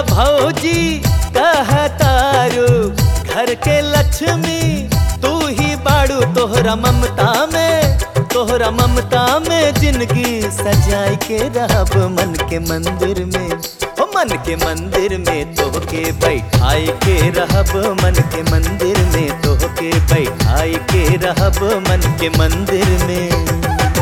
भौजी कहतारू घर के लक्ष्मी तू ही बाड़ू तोहरा ममता में तोहरा ममता में जिंदगी सजाई के रहब मन के मंदिर में ओ मन के मंदिर में तोहके बैठाई के रहब मन के मंदिर में तोहके बैठाई के रहब मन के मंदिर में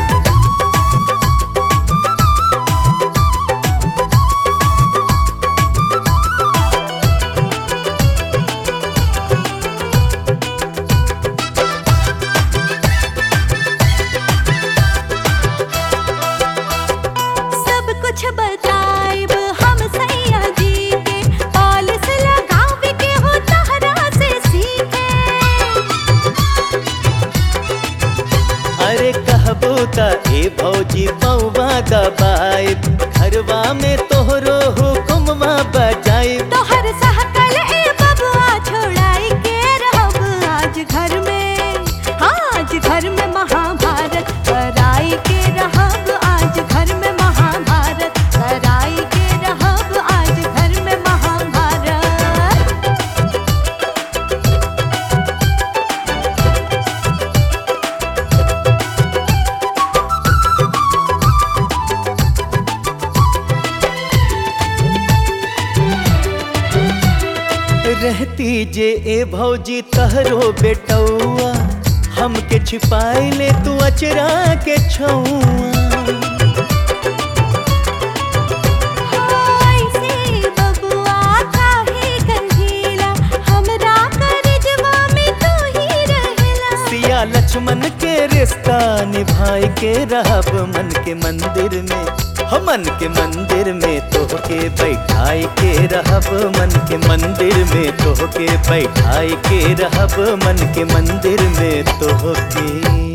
सब कुछ बताइब हम सैया जी के पॉलिस लगावे के हो तहरा से सीखे अरे कहबो त ए भौजी पौवा दबाई घरवा में तोहरो हुकुमवा बजाई तोहर सहकल ए बबुआ छोड़ाई के रहब आज घर में हाँ आज घर में महाभारत कराई के रहब आज घर में महाभारत कराई के रहब आज घर में महाभारत रहती जे ए भौजी तहरो बेटौआ हमके छिपाई ले तू अचरा के छौआ ऐसे बबुआ काहे गंजीला हमरा करजवा में तू ही रहेला सिया लक्ष्मण के रिश्ता निभाई के रहब मन के मंदिर में हम मन के मंदिर में तोहके बैठाई के रहब मन के मंदिर में तोहके बैठाई के रहब मन के मंदिर में तोहके